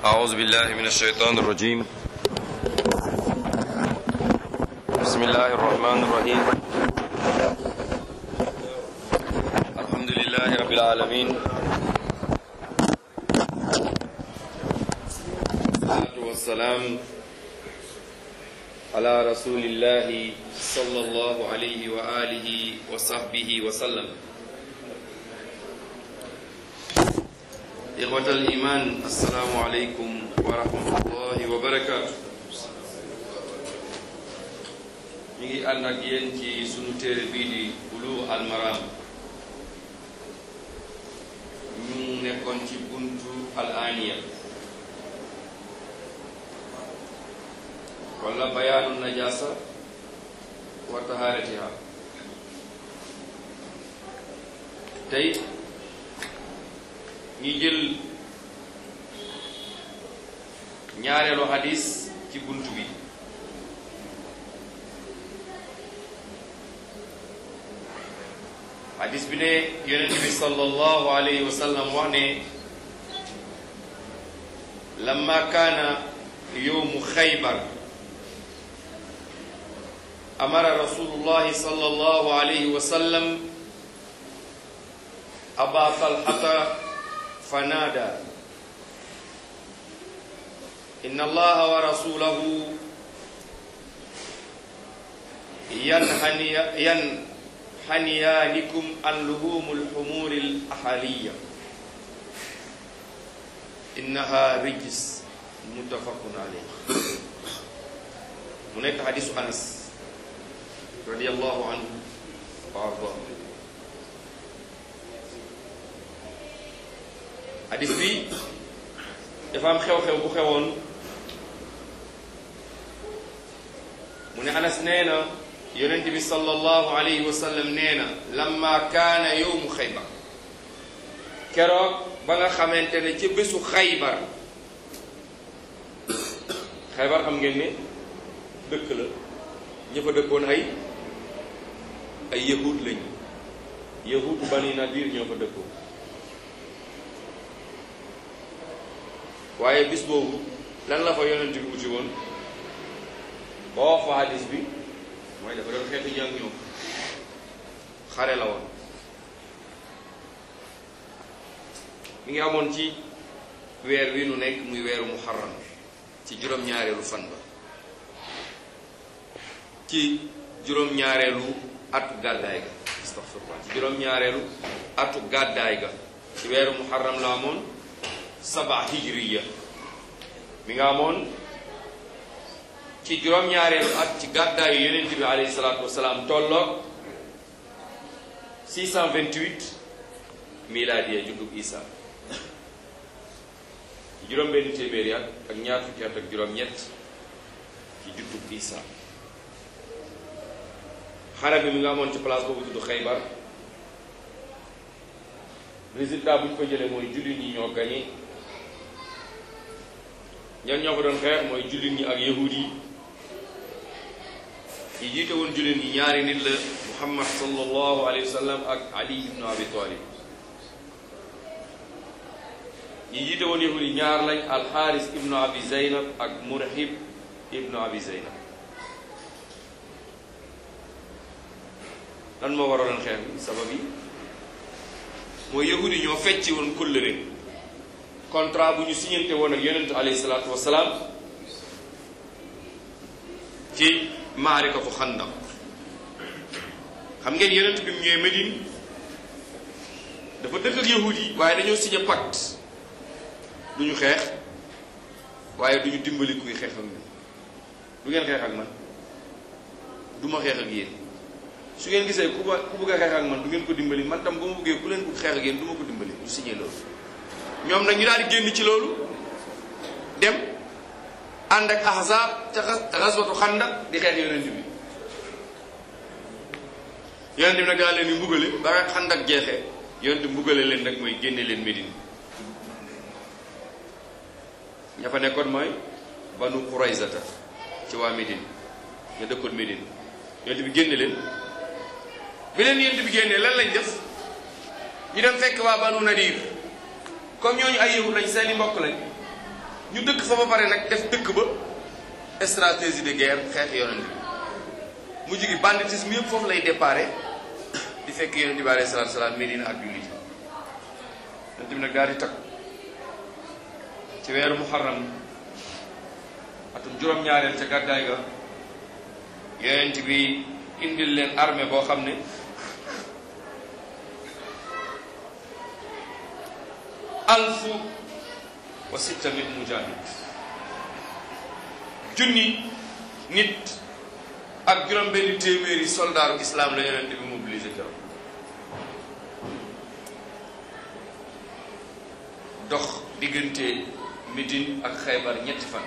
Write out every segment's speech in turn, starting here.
أعوذ بالله من الشيطان الرجيم بسم الله الرحمن الرحيم الحمد لله رب العالمين والصلاة والسلام على رسول الله صلى الله عليه وآله وصحبه وسلم إخوة الإيمان السلام عليكم ورحمة الله وبركاته ñu ngi ànd ak yéen ci sunu téere bii di Buluugh al Maram ñu nekkoon ci buntu al aniya wala bayaanu najasa wa taharatiha tey ñi jël ñaareelu hadis ci buntu bi hadis bi ne yonent bi sallallahu alayhi wa sallam wax ne lamma kaana yowmu xaybar amara rasulullahi sallallahu alayhi wa sallam aba talhata فنادى إن الله ورسوله ينهني ينحنيانكم عن لهوم الحمور الأهلية إنها رجس متفق عليه هناك حديث أنس رضي الله عنه وأرضاه hadis bi dafa am xew-xew bu xewoon mu ne anas nee na yonent bi sallallahu alayhi wa sallam nee na lamma kaana yowmu xaybar keroog ba nga xamante ne ci bésu xaybar xaybar xam ngeen ne dëkk la ña fa dëkkoon ay ay yahud lañu yahudu bani nadir ñoo fa dëkkoon waaye bis boobu lan la fa yonent bi uti woon ba wax fa hadis bi mooy dafa doon xeetu jàng ñoom xare la woon mi ngi amoon ci weer wi nu nekk muy weeru muharram ci juróom-ñaareelu fan ba ci juróom-ñaareelu atu gàddaay ga astaghfirullah ci juróom-ñaareelu atu gàddaay ga ci weeru muharram la amoon saba hijriya mi nga amoon ci juróom-ñaareelu at ci gàddaayu yonent bi alayhi salaatu wasalaam tolloog 628 milaadiya juddub isa ci juróom benn téeméeri at ak ñaar fukki at ak juróom-ñett ci juddub isa xare bi mi nga amoon ci place boobu tudd xaybar résultat bu ñu ko jëlee mooy jullit ñi ñoo gañe ñan ñoo ko doon xeex mooy jullit ñi ak yahud yi yi jiite woon jullit ñi ñaari nit la muhammad sallallahu alayhi wa sallam ak ali ibnu abi talib yi jiite woon yahud yi ñaar lañ alxaaris ibnu abi zeynab ak murhib ibnu abi zeynab lan moo waraloon xeex bi sabab yi mooy yahud yi ñoo fecci woon kóllëre contrat bu ñu signante woon ak yonentu alayhi salaatu wasalaam ci maarikatu xandaq xam ngeen yonent bi mu ñëwee Médine dafa dëkk ak yahud yi waaye dañoo signé pacte du ñu xeex waaye du ñu dimbali kuy xeex ak ñun du ngeen xeex ak man du ma xeex ak yéen su ngeen gisee ku ba ku bëgg a xeex ak man du ngeen ko dimbali man tam ba ma bëggee ku leen bëgg xeex ak yéen du ma ko dimbali du signé loolu ñoom nag ñu daal di génn ci loolu dem ànd ak ahzab ca xaswatu xandaq di xeex yonent bi yonent bi nag daal leen di mbugale ba xandak jeexee yonent bi mbugale leen nag mooy génne leen Médine ña fa nekkoon mooy banu Quraysata ci waa Médine ña dëkkoon Médine yonent bi génne leen bi leen yonent bi génnee lan lañ def ñu dem fekk waa banu Nadir comme ñooñu ay yahud lañ seeni mbokk lañ ñu dëkk fa ba pare nag def dëkk ba stratégie de guerre xeex yonent bi mujj gi banditisme yëpp foofu lay déparé di fekk yonent bi alayhi salaatu salaam Medina ak jullit yonent bi nag daal di takk ci weeru muharram atum juróom-ñaareel ca gàddaay ga yonent bi indil leen armée boo xam ne alfu wa sitta min mujahid junni nit ak juróom benn téeméeri soldaaru islam la yonent bi mobilisé keroog dox diggante Médine ak Xaybar ñetti fan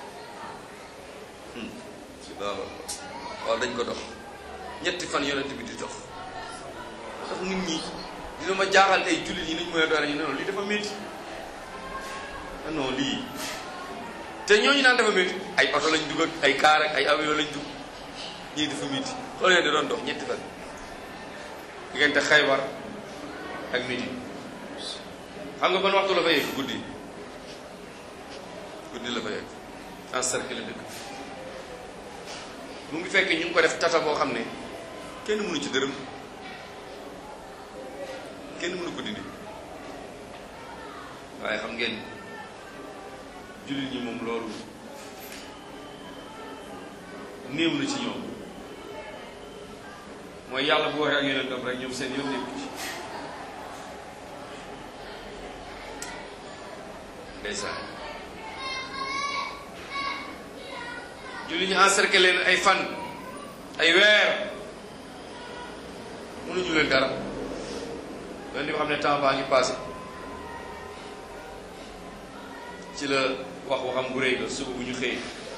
waaw dañ ko dox ñetti fan yonent bi di dox ndax nit ñi dina ma jaaxal tey jullit yi nañ mooy doole ñu ne non lii dafa métti non lii te ñooñu naan dafa métti ay oto lañ dugg ak ay kaar ak ay avion lañ dugg ñii dafa métti xool leen di doon dox ñetti fan diggante Xaybar ak Médine xam nga ban waxtu la fa yegg guddi guddi la fa yegg encercler dëkk mu ngi fekk ñu ngi ko def tata boo xam ne kenn mënu ci dërëm kenn mënu ko dindi waaye xam ngeen jullit ñi moom loolu néew na ci ñoom mooy yàlla bu waxee ak yonentam rek ñoom seen yoon nekku ci ndeysaan jullit ñi encercler leen ay fan ay weer mënuñu leen dara loolu li nga xam ne temps baa ngi passé ci la wax waxam bu rëy la suba bu ñu xëyee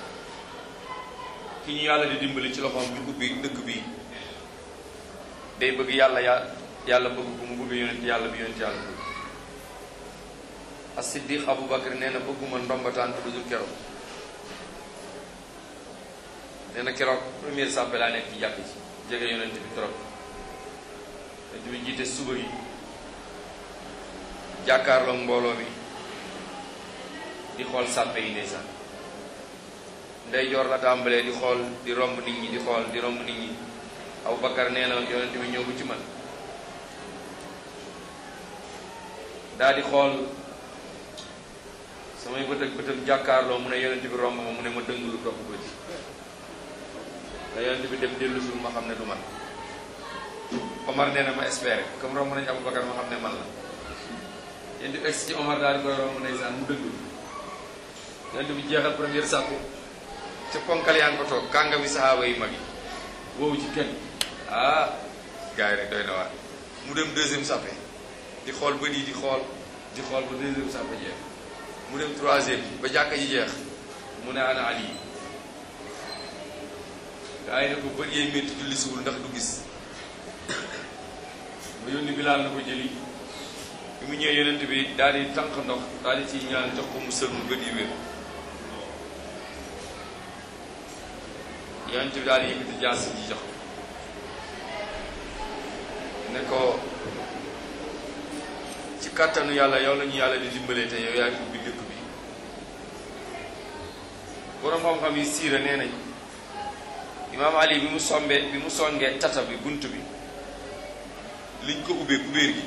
ki ñu yàlla di dimbali ci loxoom ñu ubbi dëkk bi day bëgg yàlla ya yàlla bëgg ko mu bëgg yonent yàlla bi yonent yàlla bëgg as-siddiq Abu Bakr nee na bëgguma ndombataan lu dul keroog nee na keroog première sàppe laa nekk ci jàkk ci jege yonent bi trop yonent bi jiite suba yi jàkkaarloog mbooloo mi di xool sàppe yi ndeysaan ndey joor la tàmbalee di xool di romb nit ñi di xool di romb nit ñi Abu Bakar nee na yonent bi ñëw bu ci man daa di xool samay bët ak bëtam jàkkaarloo mu ne yonent bi romb ma mu ne ma dëng lu topp bëti da yonent bi dem dellu sul ma xam ne du man Omar nee na ma espéré comme romb nañu Abu Bakar ma xam ne man la yonent bi egsi ci Omar daal di koy romb ndeysaan mu dëgg yonent bi jeexal première sàppe ca ponkal yaa ngi ko toog kànga bi sahaaba yi mag yi woowu ci kenn ah gars yi rek doy na waar mu dem deuxième sàppe di xool bët yi di xool di xool ba deuxième sàppe jeex mu dem troisième ba jàkka ji jeex mu ne ana Ali gars yi ne ko bët yee métti julli suwul ndax du gis mu yónni Bilaal na ko jëli bi mu ñëwee yonent bi daal di tànq ndox daal di ciy ñaan jox ko mu sël mu bët yi wér yonent bi daal di yëkkati jaas ji jox ne ko ci kàttanu yàlla yow la ñu yàlla di dimbalee te yow yaa ngi ubbi dëkk bi boroom xam-xam yi siira nee nañ imaam Ali bi mu sombee bi mu songee tata bi bunt bi liñ ko ubbee kubéer gi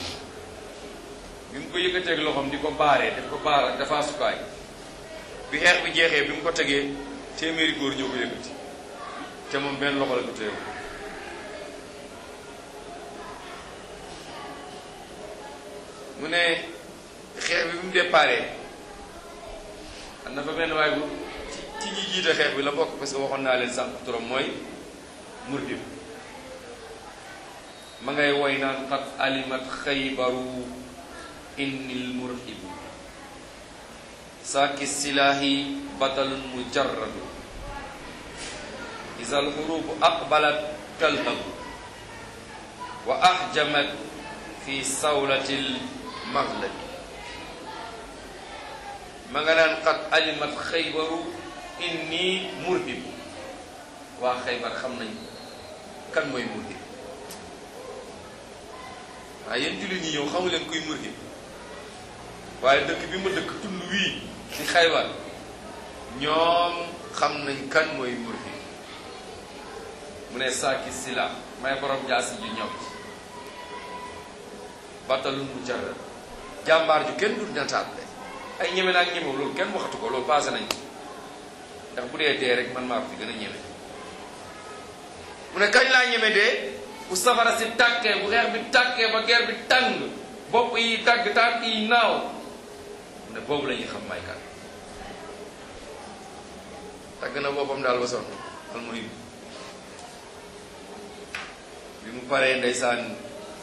bi mu ko yëkkateeg loxoom di ko baaree def ko baar ak dafa sukaay bi xeex bi jeexee bi mu ko tegee téeméeri góor ñoo ko yëkkati te moom benn loxo la ko téew mu ne xeex bi bi mu déparé am na fa benn waay bu ci ci ñi jiite xeex bi la bokk parce que waxoon naa leen sànq turam mooy murdim ma ngay woy naan qad alimat xaybaru innil murhibu saaki silaahi batalun mujarradu isa alxurubu aqbalat talhabu wa ahjamat fi sawlatil maghlabi ma nga naan qad alimat xaybaru inni murhibu waa xaybar xam nañ kan mooy murhib waaye yéen jullit ñi ñëw xamu leen kuy murhib waaye dëkk bi ma dëkk tund wii di xaybar ñoom xam nañ kan mooy murhib mu ne saaki sila may borom jaasi ju ñëw batalul mu jar jàmbaar ju kenn du nataat de ay ñeme naag ñemew loolu kenn waxatu ko loolu passé nañ ko ndax bu dee dee rek man maa ko fi gën a ñeme mu ne kañ laa ñeme dee bu safara si tàkkee bu xeex bi tàkkee ba guerre bi tàng bopp yi dagg tànk yi naaw mu ne boobu la ñuy xam may kan tàgg na boppam daal ba sonn almuhim bi mu paree ndeysaan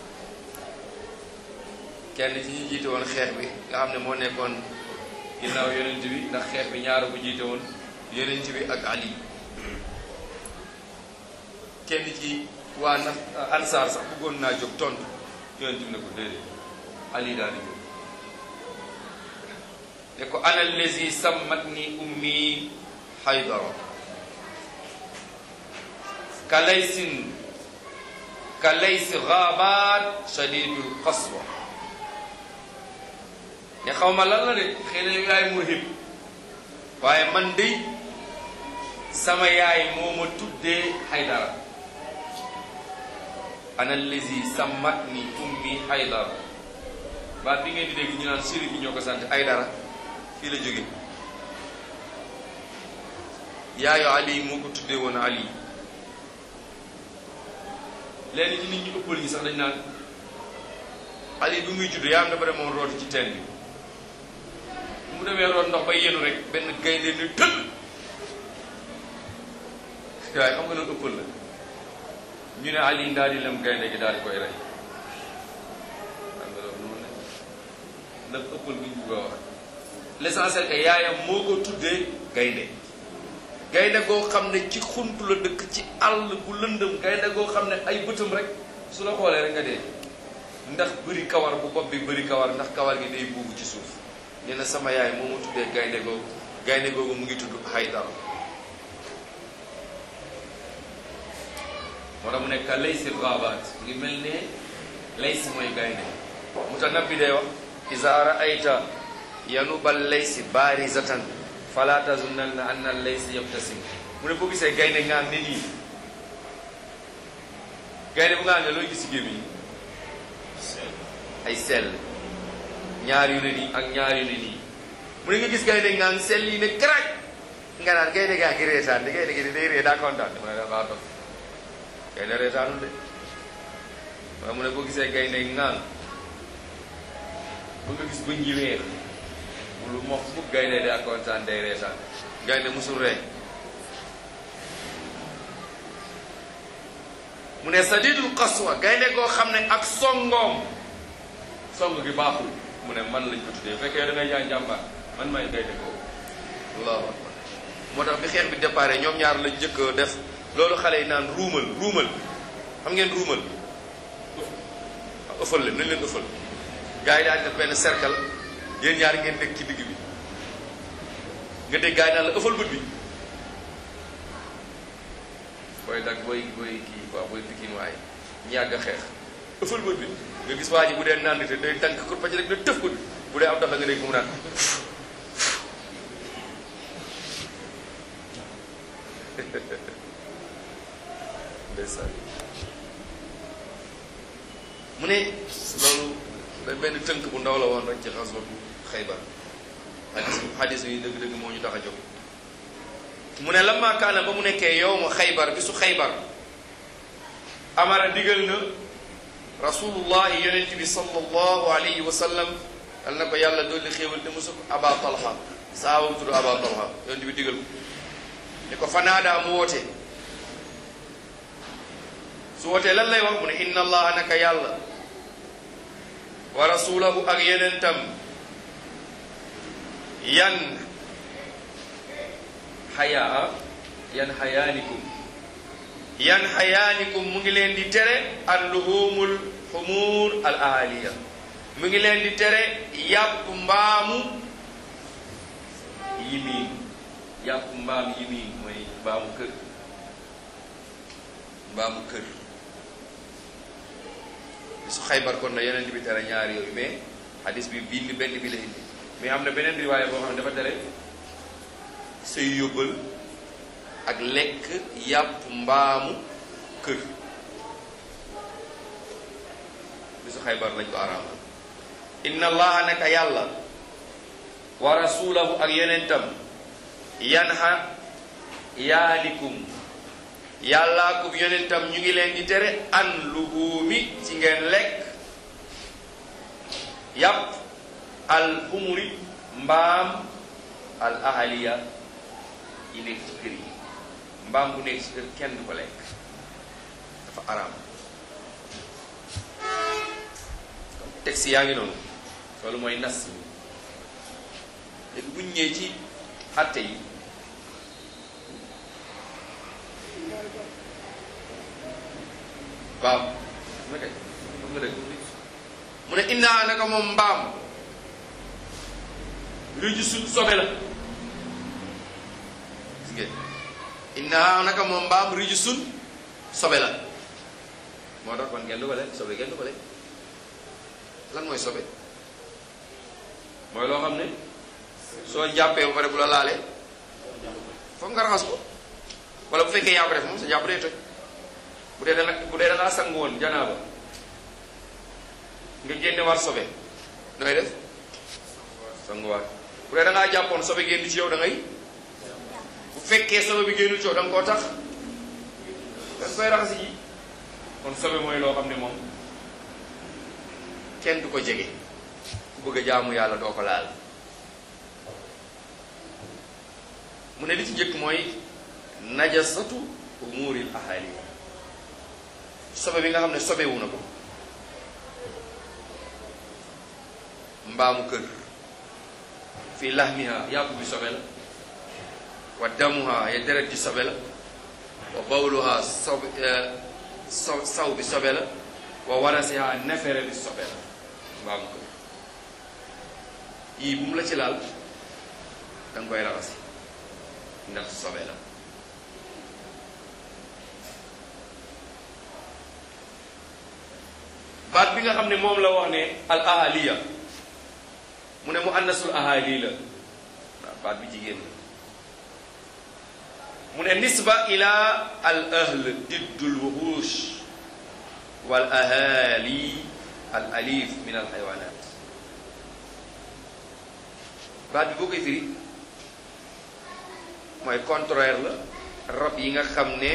kenn ci ñu jiite woon xeex bi nga xam ne moo nekkoon ginnaaw yonent bi ndax xeex bi ñaara bu jiite woon yonent bi ak Ali kenn ci waa na ansaar sax bëggoon naa jóg tontu yonent bi ne ko déedéet Ali daal di jóg ne ko ana allazi sammat ni ummi haydara ka laysin ka laysi gaabaat shadidul qaswa ne xaw ma lan la de xëy na yaay murhib waaye man de sama yaay moo ma tuddee haydara ana allazi sammat ni ummi haydara baat bi ngeen di dégg ñu naan siri bi ñoo ko sant haydara fii la jóge yaayu ali moo ko tuddee woon ali léegi ci nit ñu ëppal ñi sax dañ naan ali bi muy judd yaa am dafa demoon rooti ci teen bi mu demee root ndox ba yenu rek benn gaynde ni tël waaye xam nga loolu ëppal la ñu ne ali daal di lem gaynde gi daal di koy rey xam nga loolu noonu ne ndax ëppal bu ñu bëgg a wax l'essentiel que yaayam moo ko tuddee gaynde gaynde goo xam ne ci xunt la dëkk ci àll bu lëndëm gaynde goo xam ne ay bëtam rek su la xoolee rek nga dee ndax bëri kawar bu bopp bi bëri kawar ndax kawar gi day buubu ci suuf nee na sama yaay moo ma tuddee gaynde googu gaynde googu mu ngi tudd Haydara moo tax mu nekk laysi gaabaat ngi mel ne laysi mooy gaynde mutanabbi day wax iza ra'ayta yanubal laysi barizatan fala tazunnanna anna laysi yabtasim mu ne boo gisee gaynde ngaan ne nii gaynde bu ngaan ne looy gis ci gémmiñ ay sell ñaar yu ne nii ak ñaar yu ne nii mu ne nga gis gaynde ngaan sell yi ne karaj nga naan gaynde gaa ngi reetaan di gaynde gi di day ree daa kontaan mu ne dafa dof gaynde reetaanul de waaye mu ne boo gisee gaynde ngaan ba nga gis bëñ yi weex lu mox fukk gaynde daa kontaan day reetaan gaynde musul ree mu ne sadidul qaswa gaynde goo xam ne ak songoom song gi baaxul mu ne man lañ ko tuddee fekkee da ngay jaay njàmbaar man may gaynde goo allahu akbar moo tax bi xeex bi déparé ñoom ñaar lañ njëkk def loolu xale yi naan ruumal ruumal xam ngeen ruumal ëffal leen nañ leen ëffal gars yi daal def benn cercle yéen ñaar ngeen nekk ci digg bi nga dégg gars yi naan la ëffal bët bi booy dag booy booy kii quoi booy pikin waaye ñu yàgg a xeex ëffal bët bi nga gis waa ji bu dee naan te day tànk kur pàcc rek na tëf bët bi bu dee am dox la nga dégg mu naan ndeysaan mu ne loolu da benn tënk bu ndaw la woon rek ci xaswatu xaybar xadis xadis yi dëgg-dëgg moo ñu tax a jóg mu ne lamma kaana ba mu nekkee yow ma xaybar bi su xaybar amara digal na rasulullahi yonent bi sallallahu alayhi wa sallam yal na ko yàlla dolli xéewal te mosu ko aba talha saabam tudd aba talha yonent bi digal ko ne ko fanaadaa mu woote su wootee lan lay wax mu ne inna allaha naka yàlla wa rasulahu ak yenentam yan xayaa yan xayaanikum yan xayaanikum mu ngi leen di tere al luhumul xumuur al ahaliya mu ngi leen di tere yàpp mbaamu yimiin yàpp mbaam yimiin mooy mbaamu kër mbaamu kër su xaybar kon na yeneen bi tere ñaar yooyu mais hadis bi bii benn bi la indi mais am na beneen riwaaya boo xam ne dafa tere say yóbbal ak lekk yàpp mbaamu kër bisu xaybar lañ ko araamal inna allaha naka yàlla wa rasulahu ak yonentam yanha yaanikum yàllaa ko yonentam ñu ngi leen di tere an luhuumi ci ngeen lekk yàpp al humuri mbaam al ahaliya yi nekk ci kër yi mbaam bu nekk ci kër kenn du ko lekk dafa araam texte yaa ngi noonu loolu mooy nas bi léegi buñ ñëwee ci atte yi waaw na kay xam nga dëgg mu ne innaa naka moom mbaam rijisun sobe la gis ngeen innaa naka moom mbaam rijisun sobe la moo tax kon kenn du ko lekk sobe kenn du ko lekk lan mooy sobe mooy loo xam ne soo jàppee ba pare bu la laalee foog nga raxas ko wala bu fekkee yaa ko def moom sa jàpp day toj bu dee dana bu dee dangaa sangu woon janaaba nga génne war sobe nooy def sanguwaat bu dee dangaa jàppoon sobe génn ci yow da ngay bu fekkee sobe bi génnul ci yow da nga koo tax da nga koy raxasi ji kon sobe mooy loo xam ne moom kenn du ko jege ku bëgg a jaamu yàlla doo ko laal mu ne li ci njëkk mooy najasatu umuril ahali sobe bi nga xam ne sobewu na ko mbaamu kër fii lahmiha yàpp bi sobe la wa damuha ya deret ji sobe la wa bawluha sobe so saw bi sobe la wa warasiha nefere bi sobe la mbaamu kër yii bu mu la ci laal da nga koy raxasi ndax sobe la baat bi nga xam ne moom la wax ne al ahaliya mu ne mu annasul ahali la waaw baat bi jigéen la mu ne nisba ila al ahl diddul wuxuush wal ahali al alif min al xaywanat baat bi boo koy firi mooy contraire la rab yi nga xam ne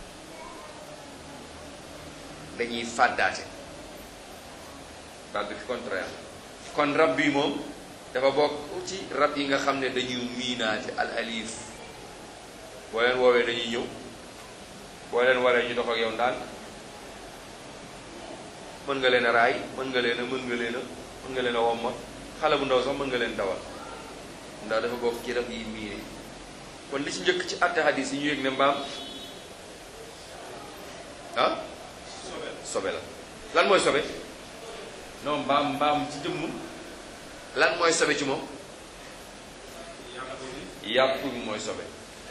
dañuy fàddaate baat bi contraire kon rab bi moom dafa bokk ci rab yi nga xam ne dañuy miinaate al alif boo leen woowee dañuy ñëw boo leen waree ñu dox ak yow ndaan mën nga leen a raay mën nga leen a mën nga leen a mën nga leen a womma xale bu ndaw sax mën nga leen dawal ndax dafa bokk ci rab yi miine kon li ci njëkk ci àtte hadis yi ñu yëg ne mbaam ah sobe la lan mooy sobe non mbaam mbaam ci jëmm lan mooy sobe ci moom yàpp bi mooy sobe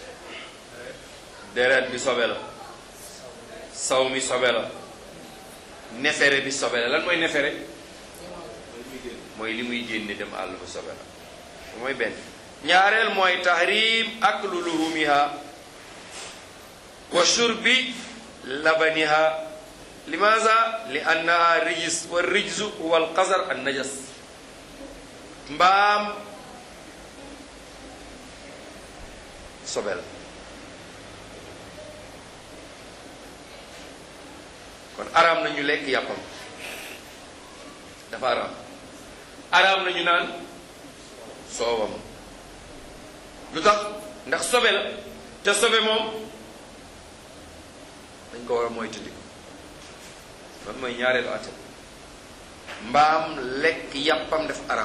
deret bi sobe la saw mi sobe la nefere bi sobe la lan mooy nefere mooy li muy génne dem àll ba sobe la mooy benn ñaareel mooy tahrim aklu luhumiha wa shurbi labaniha limaza li annaha rijis wa rijzu huwa alqazar an najas mbaam sobe la kon araam nañu lekk yàppam dafa araam araam nañu naan soowam lu tax ndax sobe la te sobe moom dañ ko war a moytandiku loolu mooy ñaareelu àtte mbaam lekk yàppam def araam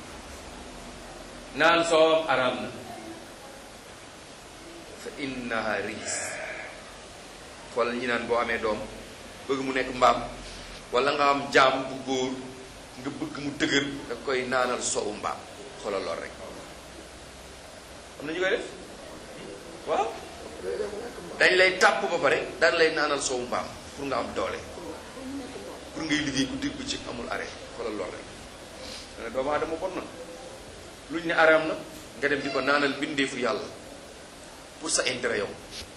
naan soowam araam na fa innaha rijis xoolal ñi naan boo amee doom bëgg mu nekk mbaam wala nga am jaam bu góor nga bëgg mu dëgër da koy naanal soowu mbaam xoolal lool rek am na ñu koy def waaw dañ lay tàpp ba pare daan lay naanal soowu mbaam pour nga am doole pour ngay liggéey ku dégg ci amul arrêt xoolal lool rek dana doomu aadama bon na luñ ne araam na nga dem di ko naanal bindeefu yàlla pour sa intérêt yow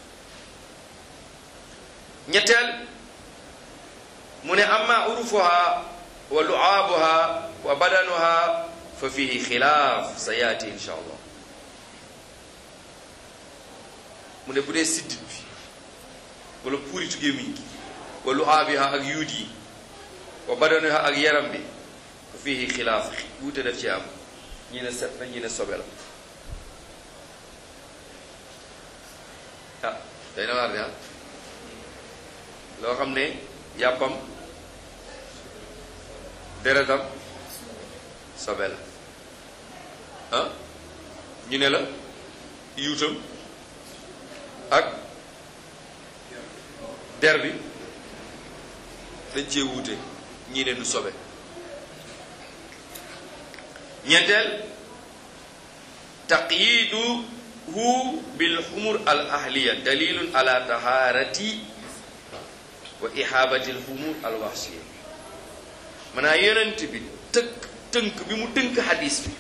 ñetteel mu ne amma urufuha wa lu'aabuha wa badanuha fa fihi xilaaf sa yaati insha allah mu ne bu dee siddit bi wala puuritu gémmiñ gi wa lu'aabiha ak yuut yi wa badanuha ak yaram bi fa fihi xilaaf wuute def ci am ñi ne set na ñi ne sobe la ah day na waar de ah loo xam ne yàppam deretam sobe la ah ñu ne la yuutam ak der bi dañ cee wuute ñii ne du sobe ñeenteel taqyiduhu bil xumur al ahliya dalilun ala taharati wa ihabati al xumur al waxsiya maanaam yonent bi tënk tënk bi mu tënk hadis bi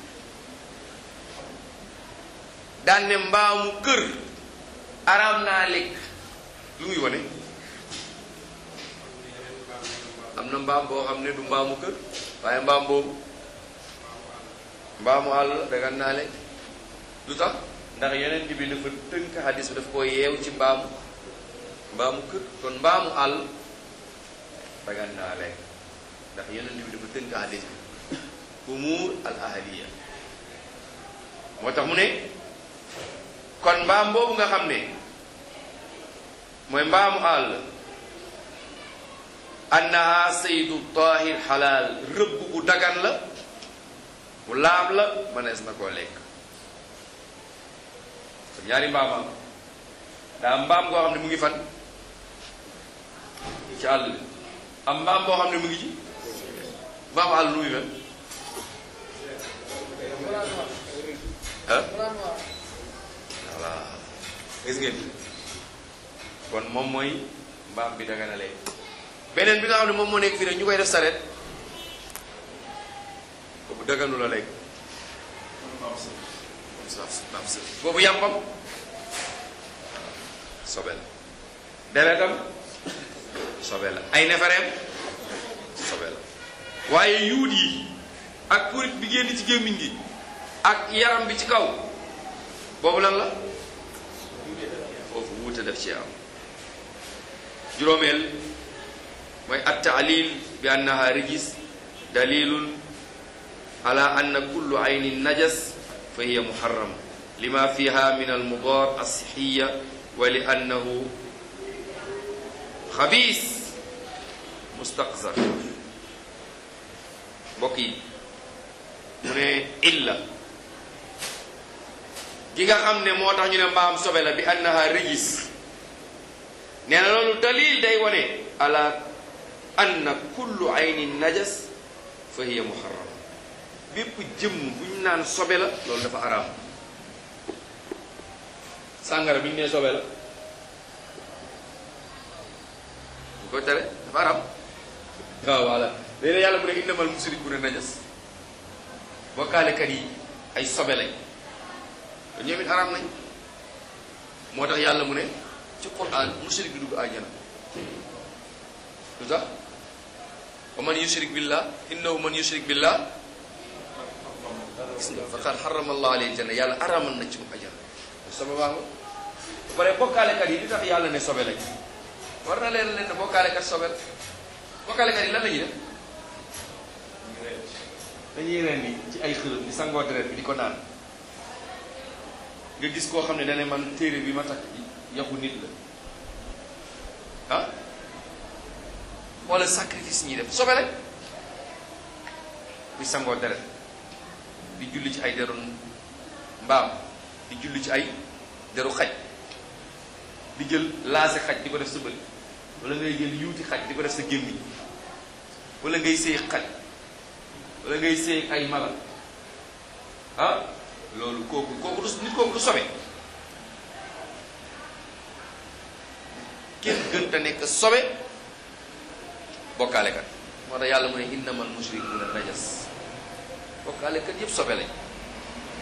daan ne mbaamu kër araam naa lekk lu muy wane am na mbaam boo xam ne du mbaamu kër waaye mbaam boobu mbaamu àll la dagan naa lekk lu tax ndax yonent bi dafa tënk hadis bi daf ko yeew ci mbaamu mbaamu kër kon mbaamu àll dagan naa lekk ndax yonent bi dafa tënk hadis bi umur al ahliya moo tax mu ne kon mbaam boobu nga xam ne mooy mbaamu àll annaha saydu tahir xalaal rëbb bu dagan la bu laab la mënees na koo lekk kon ñaari mbaamam daa mbaam boo xam ne mu ngi fan ci àll bi am mbaam boo xam ne mu ngi ci mbaamu àll lu muy mel ah voilà gis ngeen kon moom mooy mbaam bi daga na lekk beneen bi nga xam ne moom moo nekk fii rek ñu koy def saret boobu daganu la lekk boobu yàmpam sobe la deretam sobe la ay nefereem sobe la waaye yuut yi ak purit bi génn ci gémmiñ gi ak yaram bi ci kaw boobu lan la foofu wuute def ci am juróomeel mooy attaalil bi annaha rijis dalilun ala anna kullu aynin najas fa hiya muharram lima fiha min almudar alsixiya wa li annahu xabiis mustaqzar mbokk yi mu ne illa gi nga xam ne moo tax ñu ne mbaam sobe la bi annaha rijis nee na loolu dalil day wone ala anna kullu aynin najas fa hiya muharram bépp jëmm bu ñu naan sobe la loolu dafa araam sàngara bi ñu nee sobe la bu ko tere dafa araam waaw voilà léeg yàlla mu ne innamal musrikuuna najas bokkaalekat yi ay sobe lañ te ñoom it araam nañ moo tax yàlla mu ne ci quran mushrik bi dugg àjjana lu tax wa man yushrik billah innahu man yushrik billah gis nga faqad harrama allah alayhi janna yàlla araamal na ci mu àjjana sobe baa nga ba pare bokkaalekat yi li tax yàlla ne sobe lañ war na leen leen ne bokkaalekat sobe la bokkaalekat yi lan la ñuy def dañuy ren ni ci ay xërëm di sangoo deret bi di ko naan nga gis koo xam ne dane man téere bi ma takk yaxu nit la ah wala sacrifice ñuy def sobe rek di sangoo deret di julli ci ay deru mbaam di julli ci ay deru xaj di jël laase xaj di ko def sa bëli wala ngay jël yuuti xaj di ko def sa gémmiñ wala ngay séy xaj wala ngay séy ay mala ah loolu kooku kooku du nit kooku du sobe kenn gën te nekk sobe bokkaalekat moo tax yàlla mu ne innamal mushrikuuna najas bokkaalekat yépp sobe lañ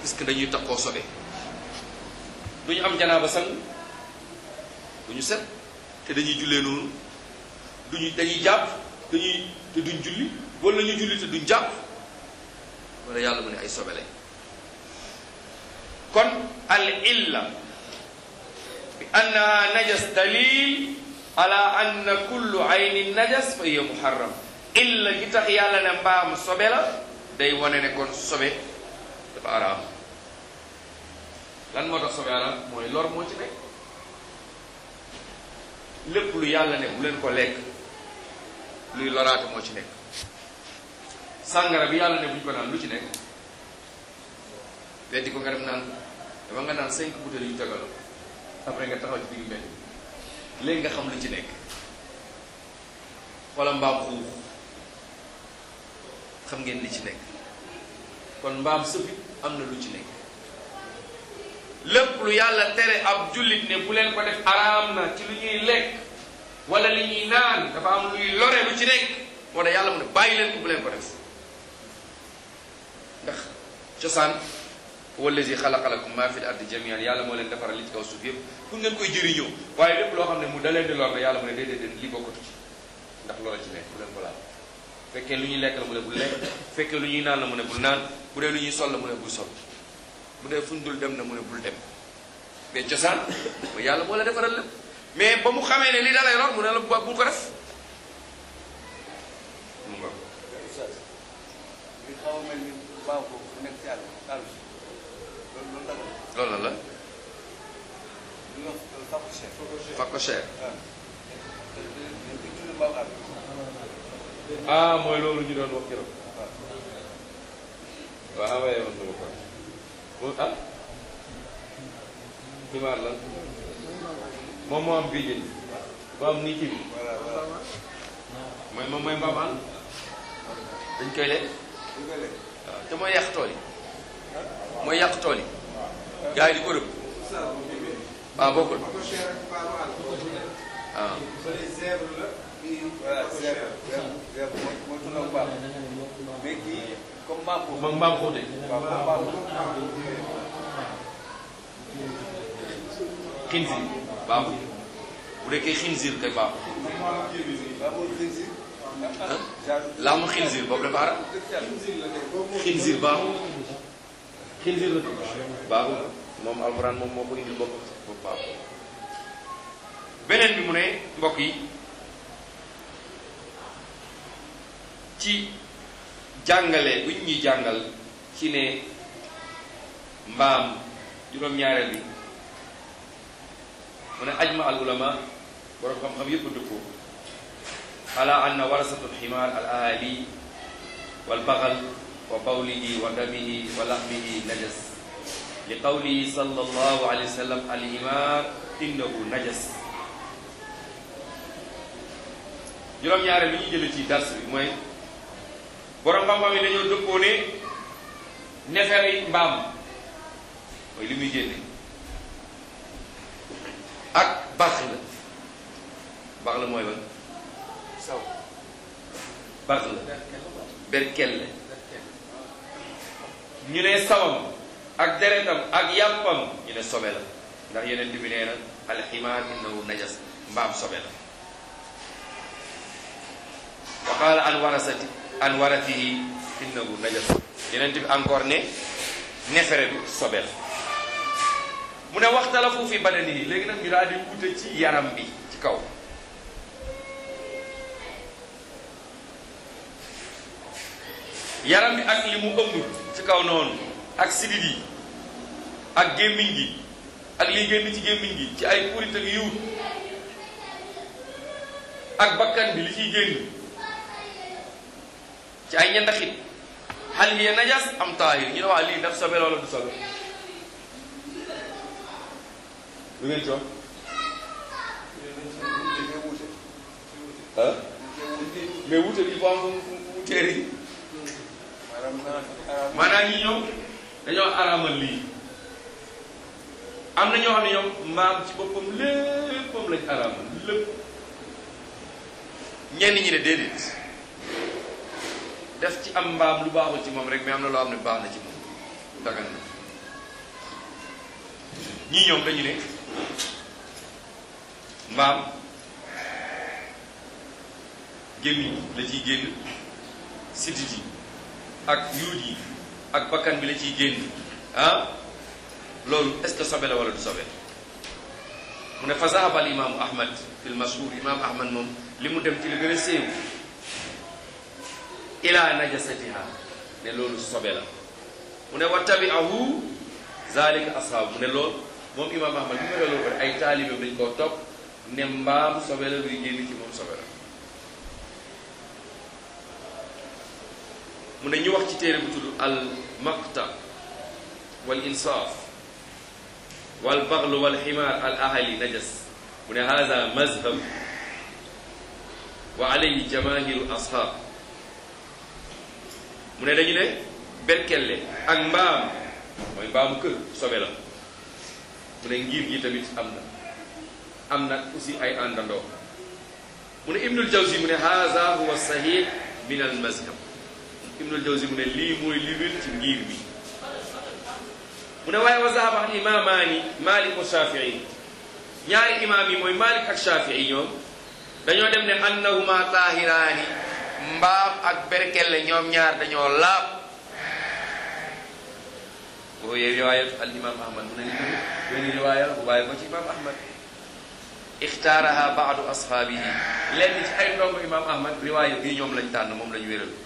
puisque dañuy takkoo sobe du ñu am janaaba sang du ñu set te dañuy jullee noonu duñu dañuy jàpp dañuy te duñ julli wala ñu julli te duñ jàpp wala yàlla mu ne ay sobe lañ kon al illa bi annaha najas dalil ala anna kullu aynin najas fa hiya muharram illa gi tax yàlla ne mbaam sobe la day wane ne kon sobe dafa araam lan moo tax sobe araam mooy lor moo ci nekk lépp lu yàlla ne bu leen ko lekk luy loraate moo ci nekk sàngara bi yàlla ne buñ ko naan lu ci nekk weddi ko nga dem naan dama nga naan cinq bouteilles yu tegaloo après nga taxaw ci digg mbedd léegi nga xam lu ci nekk wala mbaam xuux xam ngeen li ci nekk kon mbaam sëfit am na lu ci nekk lépp lu yàlla tere ab jullit ne bu leen ko def araam na ci lu ñuy lekk wala li ñuy naan dafa am luy lore lu ci nekk moo tax yàlla mu ne bàyyi leen ko bu leen ko def ndax cosaan wallazi xalaqa lakum maa fi l ardi jamian yàlla moo leen defaral li ci kaw suuf yëpp pour ngeen koy jëriñoo waaye lépp loo xam ne mu da leen di lor la yàlla mu ne déedéet déedéet lii bokkatu ci ndax loola ci nekk bu leen ko laal fekkee lu ñuy lekk la mu ne bul lekk fekkee lu ñuy naan la mu ne bul naan bu dee lu ñuy sol la mu ne bul sol bu dee fuñ dul dem na mu ne bul dem mais cosaan mooy yàlla moo la defaral lépp mais ba mu xamee ne li da lay lor mu ne la bu bul ko def mu nga li xaw a mel ni baaw ko nekk ci àll àll loolu loolu dara loolu la la li nga wax fako cher fa ko cher waaw dañ ko tudd baaw àll ah mooy loolu ñu doon wax keroog waaw waaw envoyé woon na ma ko mu ah xibaar la moom moo am bii jën moo am nii ci bi voilà voilà mooy moom mooy mbaam àll dañ koy lekk li nga lekk waaw te mooy yàq tool yi mooy yàq tool yi gars yi di ko rëbb ah bokkul ah voilà zèbre zèbre zèbre mooy mooy tudd mbaam mais kii comme mbaam ko moom mbaam xuute waaw comme mbaam ko xinzir baaxul bu dee kay xinzir kay baaxul baaxul xinzir ah genre laa mu xinzir boobu dafa arab dëkk ci àll xinzir baaxul xinzir la baaxul moom alxuraan moom moo ko indil boppam bopp baaxul beneen bi mu ne mbokk yi ci jàngale bu ñu ñuy jàngal ci ne mbaam juróom-ñaareel bi mu ne ajma al ulama borom xam-xam yëpp dëppoo ala anna warasatu alximaar al ahali wal baxal wa bawlihi wa damihi wa laxmihi najas li qawlihi sallallahu alayhi wa sallam al himaar innahu najas juróom-ñaareel bi ñuy jëlee ci dars bi mooy borom xam-xam yi dañoo dëppoo ne nefere mbaam mooy li muy génne ak baax la baax la mooy ban saw baax la berkelle ñu ne sawam ak deretam ak yàppam ñu ne sobe la ndax yeneen bi nee na alximaar innahu najas mbaam sobe la wa qaala an warasati an waratihi innahu najas yeneen bi encore ne nefere bi sobe la mu ne waxtalafu fi badanihi léegi nag ñu daal di wute ci yaram bi ci kaw yaram bi ak li mu ëmb ci kaw noonu ak sidit yi ak gémmiñ gi ak liy génn ci gémmiñ gi ci ay purit ak yiwut ak bakkan bi li ciy génn ci ay ñandaxit hal hiya najas am taahir ñu ne waa lii daf sobe wala du sobe lu ngeen ci wax dañoo wuute ah dañoo wuute mais wute bi faut am fu mu fu mu téere yi maanaam maanaam maanaam ñi ñoom dañoo araamal lii am na ñoo xam ne ñoom mbaam ci boppam léppam lañ araamal lépp ñenn ñi ne déedéet def ci am mbaam lu baaxul ci moom rek mais am na loo xam ne baax na ci moom dagan na ñii ñoom dañu ne mbaam gémmiñ la ciy génn sidit yi ak yuut yi ak bakkan bi la ciy génn ah loolu est-ce que sobe la wala du sobe mu ne fa zahaba al imaamu ahmad fi l mashhur imam ahmad moom li mu dem ci li gën a séew ila najasatiha ne loolu sobe la mu ne wa tabi'ahu zalika ashaabu mu ne loolu moom imam ahmad bi mu ne loolu ay taalibeem dañ koo topp ne mbaam sobe la luy génn ci moom sobe la mu ne ñu wax ci téere bu tudd al maqta wal insaaf wal baglu wal ximaar al ahali najas mu ne hada mazhab wa alayhi jamaahiru ashaab mu ne dañu ne berkelle ak mbaam mooy mbaamu kër sobe la mu ne ngir gi tamit am na am na aussi ay àndandoo mu ne ibnul jawzi mu ne hada huwa sahih min al mazhab ibnul jawzi mu ne lii mooy li wér ci ngir bi mu ne waaye wa zahaba al imamaani malik wa shafii ñaari imaam yi mooy malik ak shafii ñoom dañoo dem ne annahuma tahiraani mbaam ak berkelle ñoom ñaar dañoo laab boo yee riwaayat al imam ahmad mu ne ni tamit benn riwaaya bu bàyyi ko ci imam ahmad ixtaaraha baadu ashaabihi lenn ci ay ndongo imam ahmad riwaaya bii ñoom lañ tànn moom lañ wéral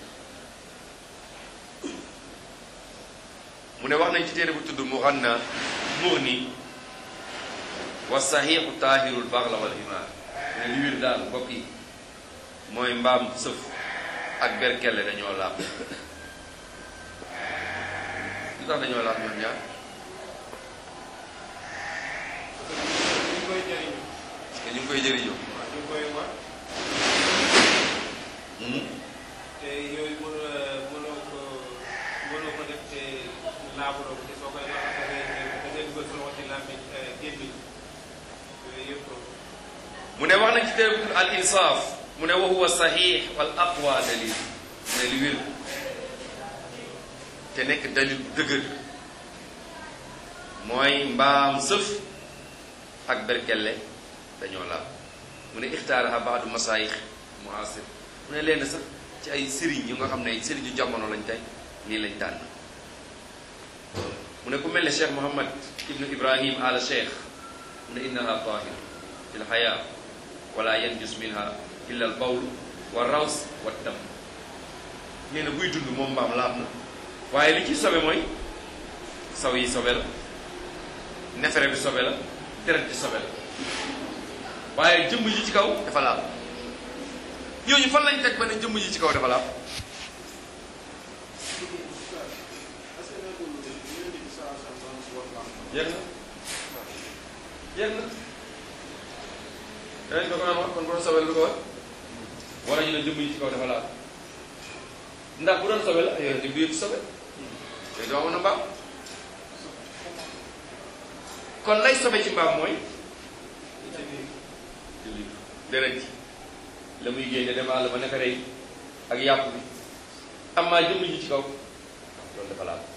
mu ne wax nañ ci téere bu tudd muganna mughni wa saxiixu taahirul baxla wal himaar mu ne li wér daal mbokk yi mooy mbaam sëf ak berkelle dañoo laab lu tax dañoo laab ñoom ñaar ñu koy jëriñu parce que ñu ngi koy jëriñoo waaw ñu koy war te yooyu mënoo mënoo ko mënoo ko def te laabuloo ko te soo koy war da ngay da ngay dugal sa loxo ci làmmiñ gémmiñ yooyu yëpp mu ne wax nañ ci téere bu tudd al insaaf mu ne wa huwa saxiix wal aqwa dalil mu ne li wér te nekk dalil bu dëgër mooy mbaam sëf ak berkelle dañoo laab mu ne ixtaaraha baadu masaayix muasir mu ne leen sax ci ay sëriñ yu nga xam ne sëriñ yu jamono lañ tey lii lañ tànn mu ne ku mel ne cheikh mohammad ibnu ibrahim ala cheikh mu ne innaha tahir fi lxaya wala yanjus minha illa al bawl wa raws wa dam nee na buy dund moom mbaam laab na waaye li ci sobe mooy saw yi sobe la nefere bi sobe la deret bi sobe la waaye jëmm ji ci kaw dafa laab ñooñu fan lañ teg ba ne jëmm ji ci kaw dafa laab yéeg na yéeg na yeneen bi ko naan wax kon bu doon sobe la du ko wax wala ñu ne jëmm ji ci kaw dafa laab ndax bu doon sobe la yonent bi yëpp sobe te doo amoon na mbaam kon lay sobe ci mbaam mooy deret ji la muy génne dem àll ba naka rey ak yàpp bi am maa jëmm ji ci kaw loolu dafa laal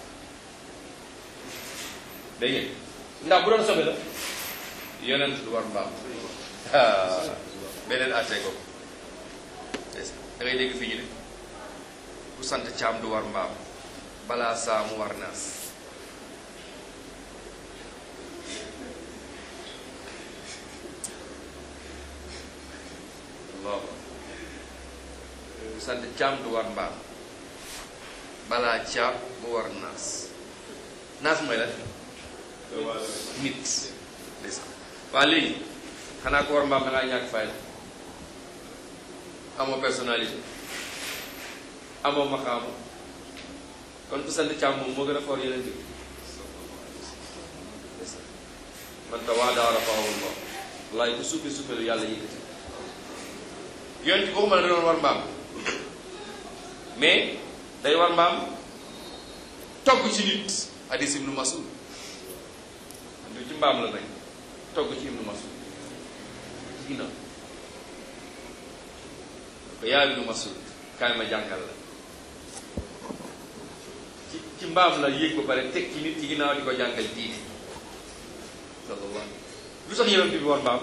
dégg ngeen ndax bu doon sobe la yonent du war mbaam beneen àtte ko da ngay dégg fii ñu ne ku sant caam du war mbaam balaa saa mu war naas waaw ku sant caam du war mbaam balaa caam mu war naas naas mooy la nit ndeysaan waa léegi xanaa ko war mbaam da ngaa ñàkk fayda amoo personnalité amoo maqaamu kon ku sant caam moom moo gën a foor yeneen bi man ta waa daara faawu Allah wallaay ku suufe suufe lu yàlla yëkkati yoon ci waxuma la da doon war mbaam mais day war mbaam togg ci nit hadis ibnu Mas'ud du ci mbaam la nañ togg ci ibnu Mas'ud ci ginnaaw ko yaa ibnu Mas'ud kaay ma jàngal la ci ci mbaam la yéeg ba pare teg ci nit ci ginnaaw di ko jàngal diine sallallahu lu tax yonent bi war mbaam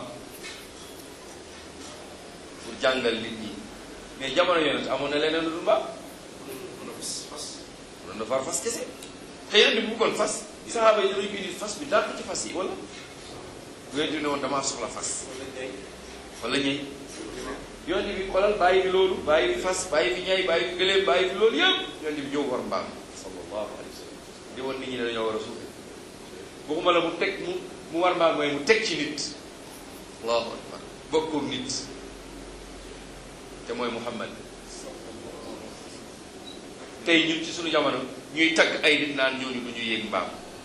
pour jàngal nit ñi mais jamono yonent amoon na leneen lu dul mbaam mën na fas fas mën na far fas kese te yonent bi bu kon fas saxaaba yi danañ ko indi fas bi daal ko ci fas yi wala bu yonent bi ne woon damaa soxla fas wala ñëy yonent bi xoolal bàyyi fi loolu bàyyi fi fas bàyyi fi ñay bàyyi fi gëléem bàyyi fi loolu yëpp yonent bi ñëw war mbaam sallallahu alayhi wa sallam di woon nit ñi ne dañoo war a suufe waxuma la mu teg mu mu war mbaam mooy mu teg ci nit allahu akbar bokkoog nit te mooy muhammad tey ñun ci suñu jamono ñuy tagg ay nit naan ñooñu du ñu yéeg mbaam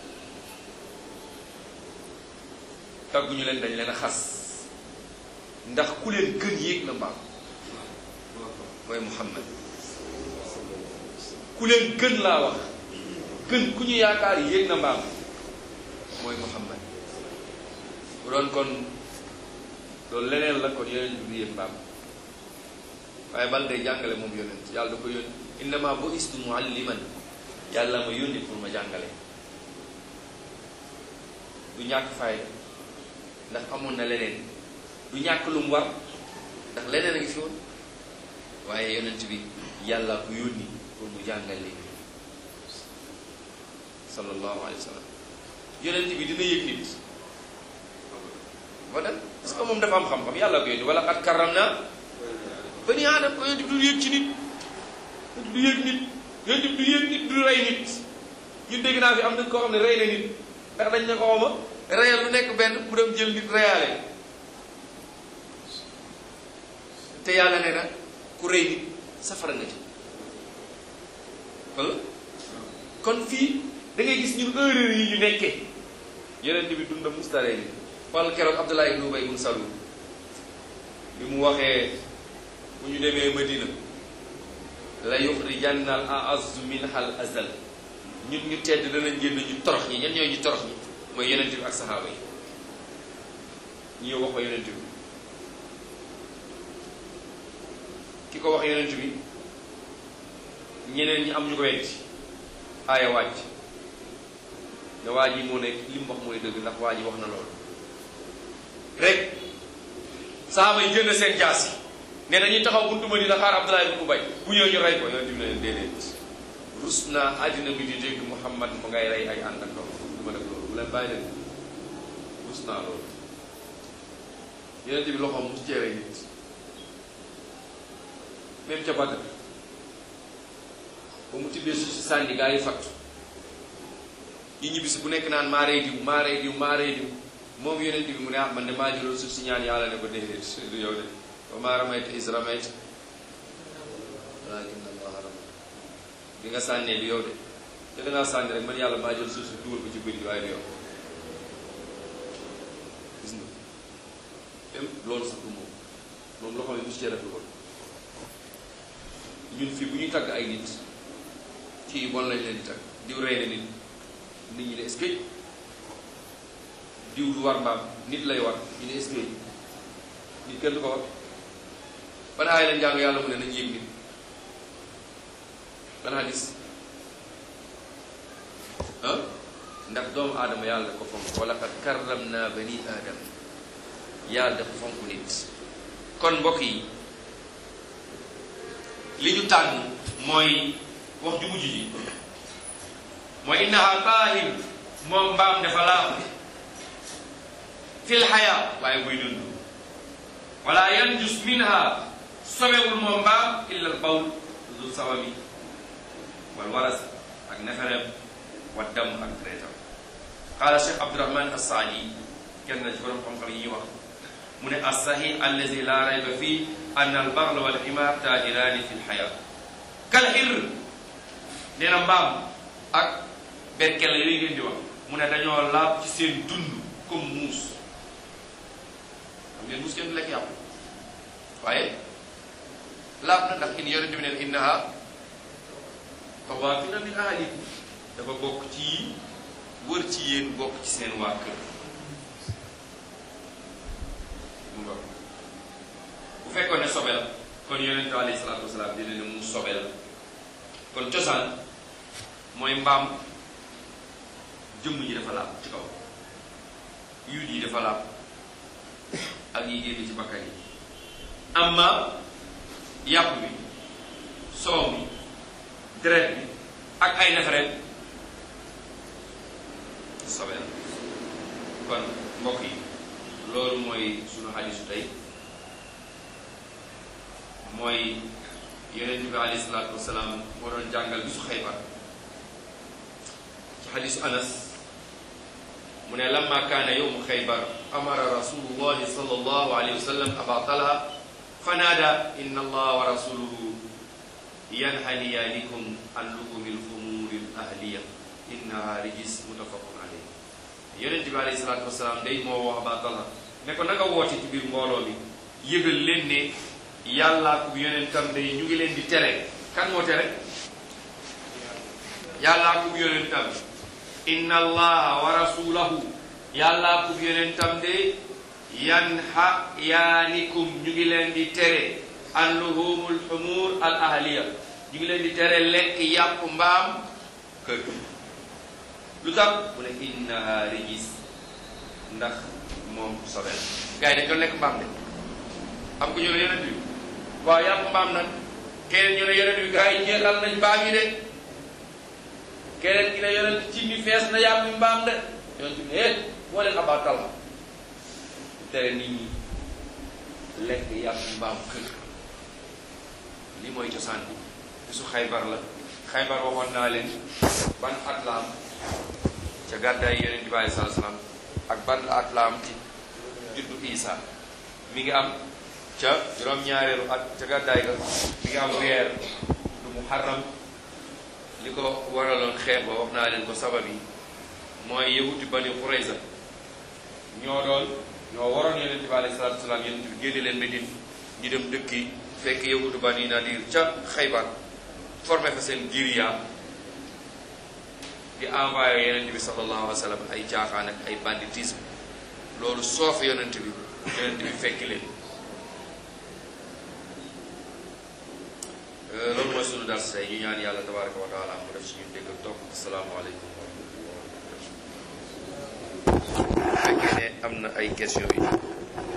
tagguñu leen dañ leen a xas ndax ku leen gën yéeg na mbaam mooy muhammad ku leen gën laa wax gën ku ñu yaakaar yéeg na mbaam mooy muhammad bu doon kon loolu leneen la kon yonent bi du yéeg mbaam waaye bal day jàngale moom yonent yàlla da ko yónni innama bu'istu mualliman yàlla ma yónni pour ma jàngale du ñàkk fayda ndax amoon na leneen du ñàkk lu mu war ndax leneen a ngi fi woon waaye yonent bi yàlla ko yónni pour mu jàngal leen sallallahu alayhi wa sallam yonent bi dina yëg nit ba dem parce que moom dafa am xam-xam yàlla ko yónni wala xat karam naa bani aadam ko yonent bi du yëg ci nit yonent bi du yëg nit yonent bi du yëg nit du rey nit ñun dégg naa fi am nañ koo xam ne rey na nit ndax dañ ne ko xawma reyal lu nekk benn mu dem jël nit reyaale te yàlla nee na ku rey nit safara nga ci wala kon fii da ngay gis ñun erreur yi ñu nekkee yeneen bi dunda mustaree ni wala keroog Abdullah ibn Ubay ibn Salul bi mu waxee bu ñu demee Madina la yuxrijanna al a'azzu minha al azal ñun ñu tedd danañ génn ñu torox ñi ñen ñooy ñu torox ñi mooy yeneen bi ak saxaaba yi ñu wax ko yeneen bi ki ko wax yeneen bi ñeneen ñi am ñu ko weddi aaya wàcc ne waa ji moo nekk li mu wax mooy dëgg ndax waa ji wax na loolu rek saaba yi jënd seen jaas yi ne dañuy taxaw buntu ma dina xaar Abdullah ibn Ubay bu ñëw ñu rey ko yonent bi ne leen déedéet rus naa àddina bi di dégg Muhammad mu ngay rey ay àndandoo du ma def loolu bu leen bàyyi leen rus naa loolu yonent bi loxoom mu cee rey nit même ca Badr ba mu tibbee suuf si sànni gaa yi fattu ñi ñibbisi bu nekk naan maa rey diw maa rey diw maa rey diw moom yonent bi mu ne ah man de maa jëloon suuf si ñaan yàlla ne ko déedéet du yow de wa maa ramayta is ramayta walakin allaha rama bi nga sànnee du yow de te da ngaa sànni rek man yàlla maa jël suuf si dugal ko ci bëri waaye du yow gis nga même loolu sax du moom moom loo xam ne mosu cee def lu bon ñun fii bu ñuy tagg ay nit ci yu bon lañ leen di tagg diw rey na nit nit ñi ne est-ce que diw du war mbaam nit lay war ñu ne est-ce que nit kenn du ko war ban aay lañ jàng yàlla mu ne nañ yéeg nit ban hadis ah ndax doomu aadama yàlla da ko fonk wala qad karramna bani aadama yàlla dafa fonk nit kon mbokk yi li ñu tànn mooy wax ju mujj ji mooy innaha taahir moom mbaam dafa laab fil xayaa waaye buy dund wala yanjus minha sobewul moom mbaam illa al bawl du sawami wal waras ak nefereem wa dam ak treetam qaala cheikh abdurahman assaadi kenn na ci borom xam-xam yi ñuy wax mu ne alsahih allazi la rayba fii ann albaxla walximaar taahiraani fi lxayaa kal xir nee na mbaam ak berkel yooyu ngeen di wax mu ne dañoo laab ci seen dund comme muus xam ngeen muus kenn du lekk yàpp waaye laab na ndax in yonente bi neen innaha tawaafina min ahlikum dafa bokk ci wër ci yéen bokk ci seen waa kër mu nga bu fekkoon ne sobe la kon yonente bi alayhi salaatu wasalaam dina ne mu sobe la kon cosaan mooy mbaam jëmm ji dafa laab ci kaw yuut yi dafa laab ak yi génn ci bakkan yi amma yàpp bi soow bi deret bi ak ay nefereen sobe la kon mbokk yi loolu mooy sunu xadisu tey mooy yonent bi alayhi salaatu wasalaam moo doon jàngal bisu xaybar ci xadisu anas mu ne lamma kaana yowmu xaybar amara rasulullahi sallallahu alayhi wa sallam aba talha fanaada inna allah wa rasuluhu yanhaniyaanikum an luhumi lxumuri l ahliya innaha rijis muttafaqun alayh yonent bi alayhi salaatu wasalaam day moo wax aba talha ne ko nanga woote ci biir mbooloo mi yëgal leen ne yàllaa ko yonentam day ñu ngi leen di tere kan moo tere yàllaa ko yonentam inna allaha wa rasulahu yàllaa ko yonentam de yanha yaanikum ñu ngi leen di tere an luhumul humur al ahliya ñu ngi leen di tere lekk yàpp mbaam kër lu tax mu ne innaha rijis ndax moom sobe la gars yi dañ doon lekk mbaam de am ko ñu ne yonent bi waaw yàpp mbaam nag keneen ñu ne yonent bi gars yi jeexal nañ mbaam yi de keneen ki ne yonent ci mi fees na yàpp mbaam de yonent bi ne eh moo leen abaatal la tere nit ñi lekk yàpp mbaam kër lii mooy cosaan bi bisu xaybar la xaybar waxoon naa leen ban at la am ca gàddaay yonent bi alei salatu salaam ak ban at la am ci juddu isa mi ngi am ca juróom-ñaareelu at ca gàddaay ga mi ngi am weer du muharram li ko waraloon xeex ba wax naa leen ko sabab yi mooy yahuti bani Qurayza ñoo doon ñoo waroon yonent bi alayhi salaatu salaam yonent bi génne leen Medine ñu dem dëkki fekk yahutu bani Nadir ca Xaybar formé fa seen guérilla di envoyé yonent bi sallallahu alayhi wa sallam ay caaxaan ak ay banditisme loolu soof yonent bi yonent bi fekki leen loolu mooy sunu dars tey ñu ñaan yàlla tabaraka wa taala mu def ci ñun dégg ak topp asalaamaaleykum wa rahmatullahi wa barakatuh fekkee ne am na ay question yi